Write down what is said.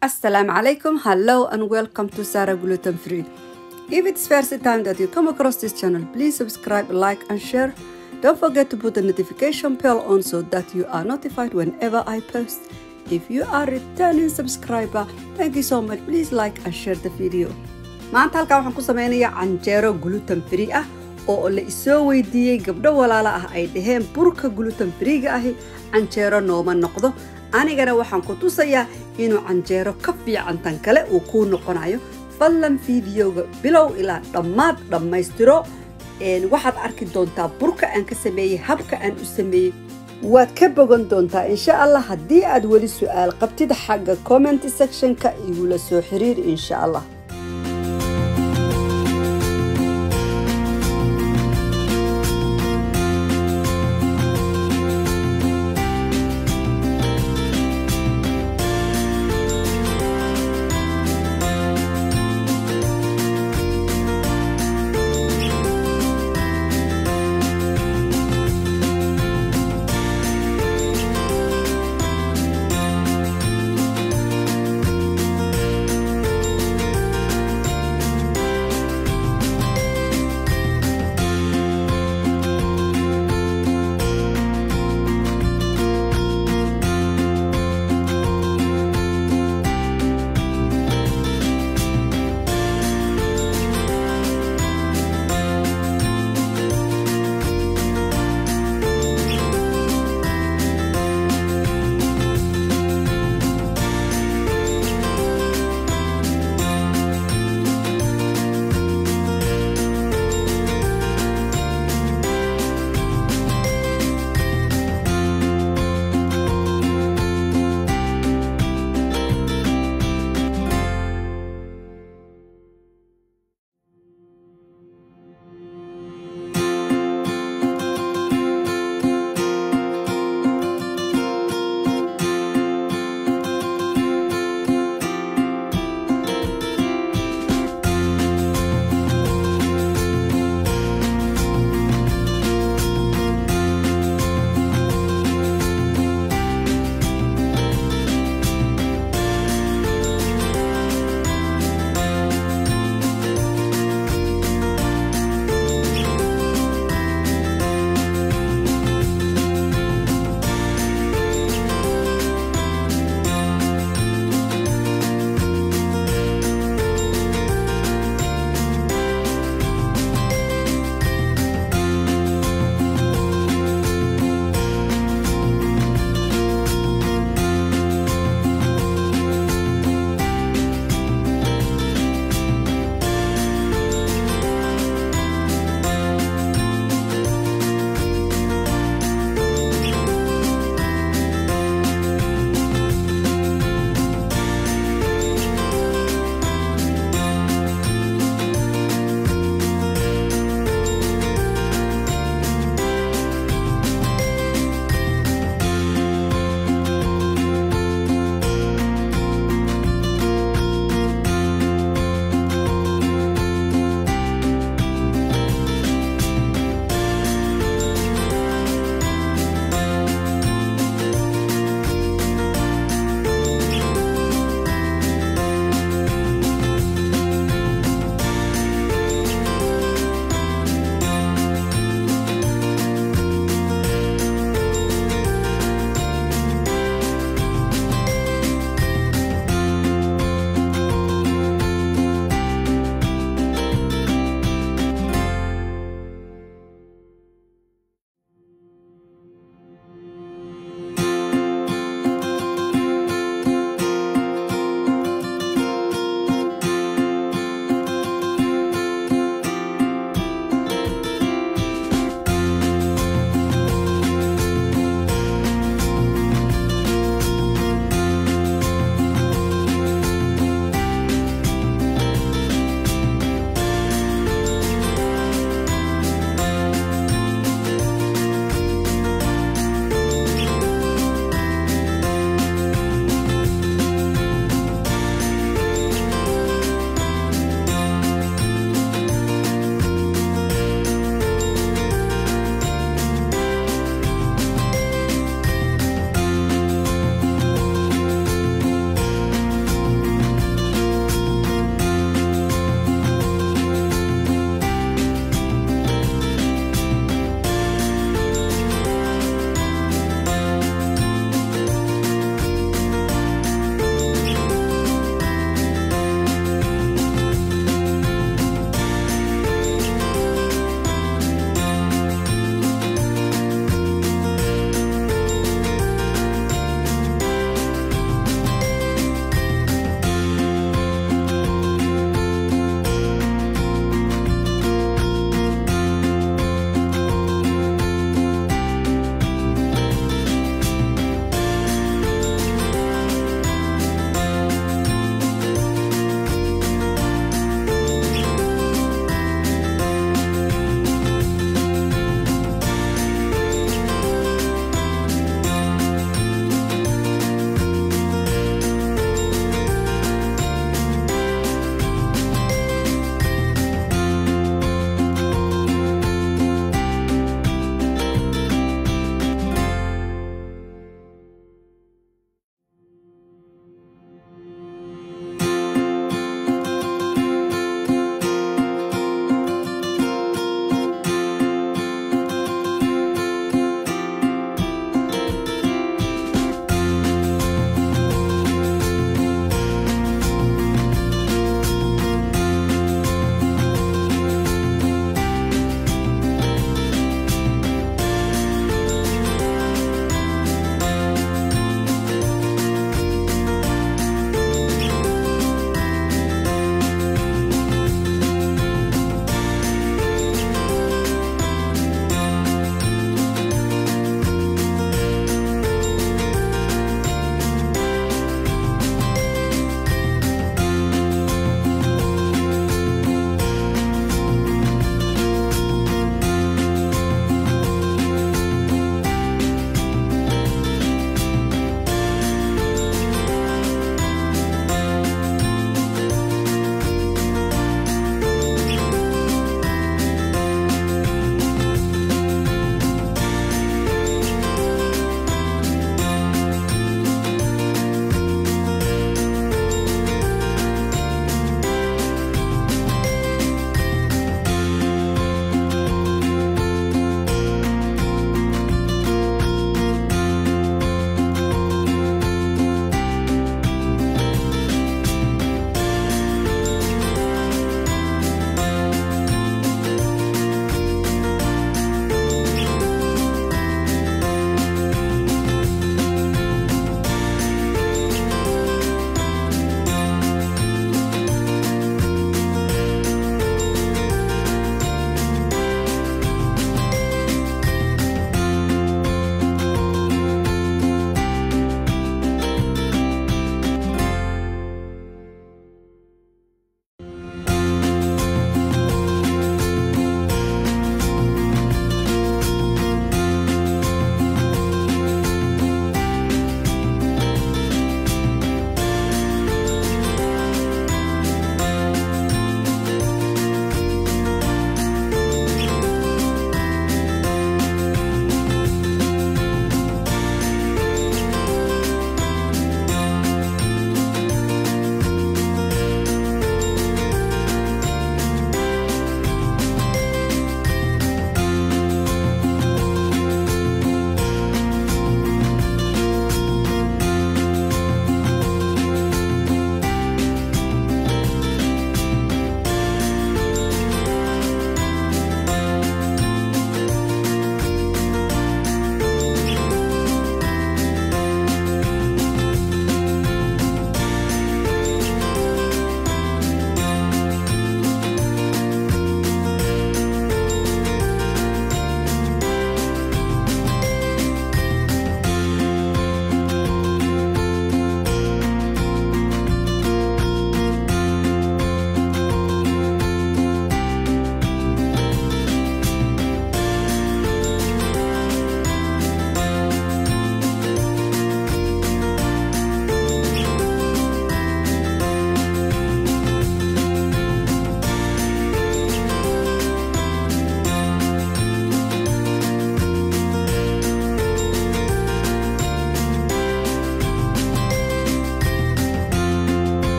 Assalamu alaikum, hello and welcome to Sarah Gluten Free. If it's first time that you come across this channel, please subscribe, like and share. Don't forget to put the notification bell on so that you are notified whenever I post. If you are returning subscriber, thank you so much. Please like and share the video. maanta halkan waxaan ku sameynayaa canjeero gluten free ah oo la isoo weydiiyey gabdho walaalo ah ay dhaheen burka gluten freega ahi canjeero nooma noqdo anigana waxaan ku tusayaa inuu canjeero ka fiican tan kale uu kuu noqonayo fadlan fideoga bilow ilaa dhammaad dhammaystiro waxaad arki doontaa burka aan ka sameeyey habka aan u sameeyey waad ka bogan doontaa insha allah haddii aad weli su'aal qabtid xagga comment sectionka igula soo xiriir insha allah